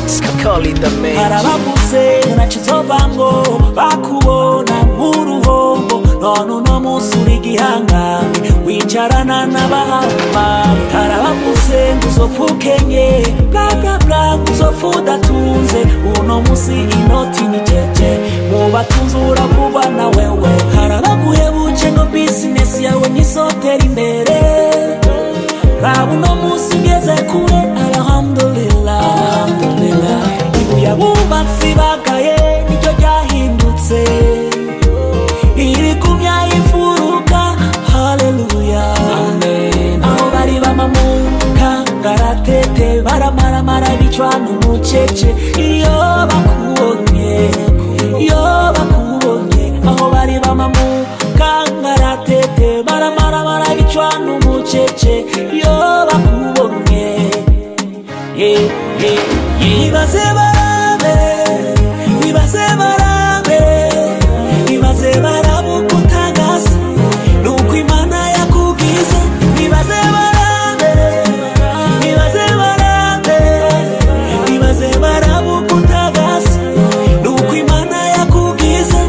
Kakali the man harabavuze nacizova ngo bakubona nk'uruhombo none uno munsi uri igihangange wicarana n'abahambaye harabavuze ngo uzopfa ukenye bla bla bla ngo uzopfa udatunze uno munsi inoti ni jeje mu batunzi uravugwa na wewe harabaguhebuje ngo bizinesi yawe nisotera imbere raba uno munsi ngeze kure alhamdulillah alhamdulillah ibuye abubatsi bagaye niryo ryahindutse irigumya ifuruka haleluya amen aho bari bamamuka ngaratete baramaramara bicwa n'umucece iyo bakubonye iyo bakubonye aho bari bamamuka ngaratete baramaramara bicwa n'umucece iyo bakubonye yeah, yeah, yeah. ibaze barabe ibaze barabe ibaze barabuka utagase nuko imana yakugize ibaze barabe ibaze barabe ibaze barabuka utagase nuko imana yakugize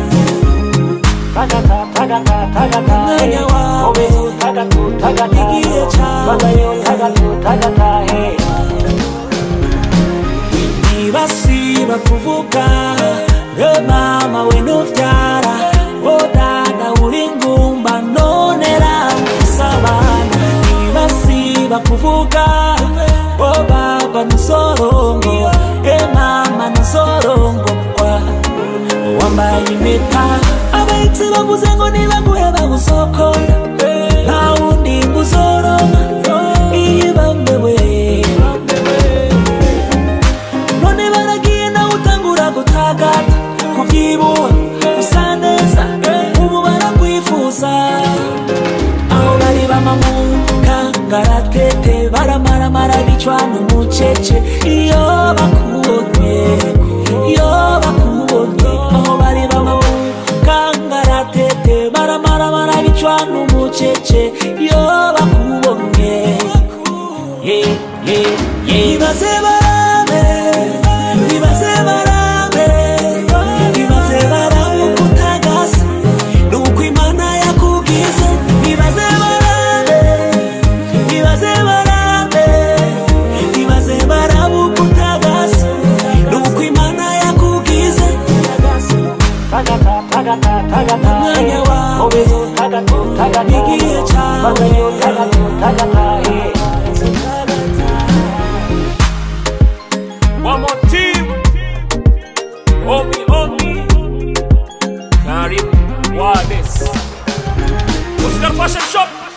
umwanya wawe igihe cyawe ntibasiba kuvuga we mama we nubyara wo dada uri ngumba none ufise abana ntibasiba kuvuga wo baba nusorongo e mama nusorongorwa wambaye impeta abahitsi bavuze ngo nibaguhe bagusokonda nta wundi nguzoronka iyo bambewe none baragiye nawe utangura gutagata kubyibuha usa neza ubu barakwifuza aho bari bamamuka ngaratete baramaramara bicwa n'umucece iyo bakubonye iyo bakubonye aho bari bamamuka ngaratete baramaramara bicwa n'umucece iyo bakubonye yeah, yeah, yeah. ibaze barabe ibaze barabe ibaze barabuka utagase nuko imana yakugize ibaze barabe ibaze barabe ibaze barabuka utagase nuko imana yakugize umwanya wawe igihe cyawe One more team. Omi, Omi. Karim Wades. Oscar Fashion Shop.